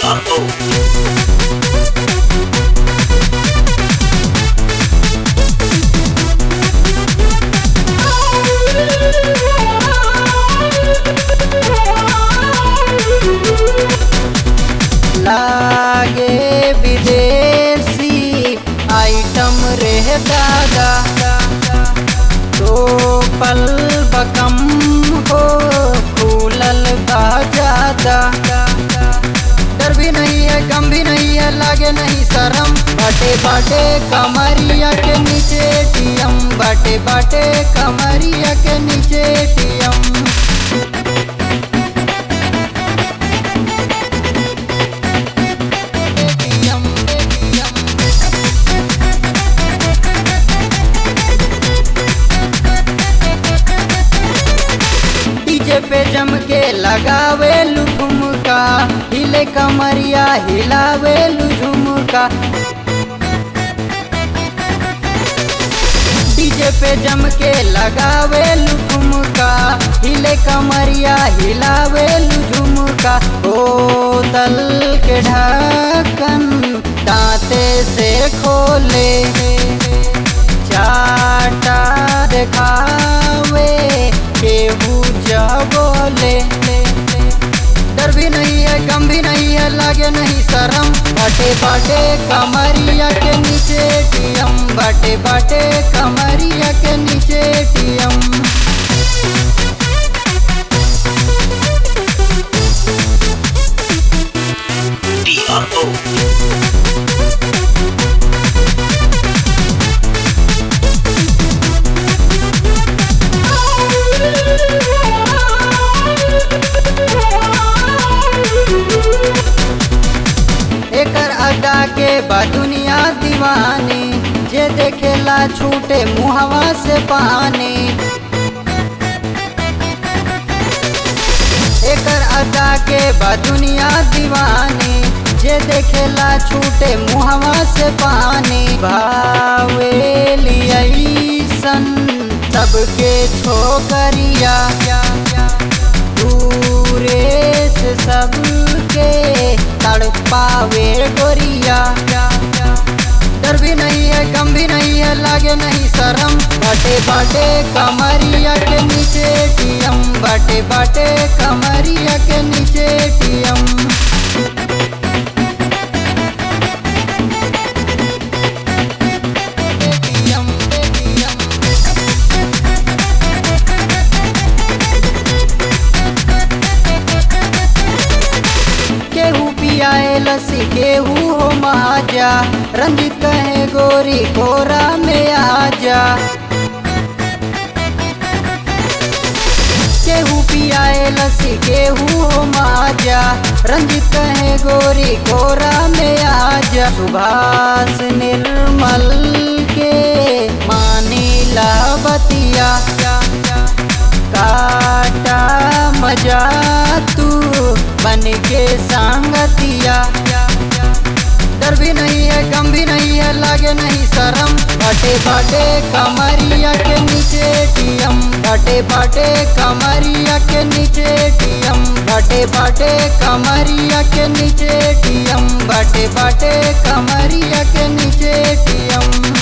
DRO. लागे विदेशी item रह दादा तो पल बकम हो फूलल बा ज्यादा डर भी नहीं है गम भी नहीं है लागे नहीं शरम बाटे बाटे कमरिया के नीचे टीएम बाटे बाटे कमरिया के नीचे टीएम टीएम टीएम डीजे पे जम के लगावे झुमका हिले कमरिया हिलावे झुमका डीजे पे जम के लगावे झुमका हिले कमरिया हिलावे झुमका ओ दल के ढक्कन दांते से खोले चाटा दिखावे केहू बोले डर भी नहीं है गम भी नहीं है लागे नहीं शरम बाटे बाटे कमरिया के नीचे टीएम बाटे बाटे कमरिया के नीचे टीएम DRO. एकर अड्डा के बा दुनिया दीवानी जे देखेला छूटे मुहवा से पानी एकर अड्डा के बा दुनिया दीवानी जे देखेला छूटे मुहवा से पानी भावेली ऐसन सबके छोकरिया दूरे से सबके तड़पावे गोरिया डर भी नहीं है गम भी नहीं है लागे नहीं शरम बाटे बाटे कमरिया के नीचे टीएम बाटे बाटे कमरिया के नीचे टीएम टीएम टीएम केहू पियाए लस्सी केहू हो महाजा रंजित कहे गोरी कोरा में आजा केहू पियाए लस्सी केहू हो महाजा रंजित कहे गोरी कोरा में आजा सुभाष निर्मल के मानी बतिया काटा मजा तू बन के सांगतिया डर भी नहीं है गम भी नहीं है लागे नहीं शरम बाटे बाटे कमरिया के नीचे टीएम बाटे बाटे कमरिया के नीचे टीएम बाटे बाटे कमरिया के नीचे टीएम बाटे बाटे कमरिया के नीचे टीएम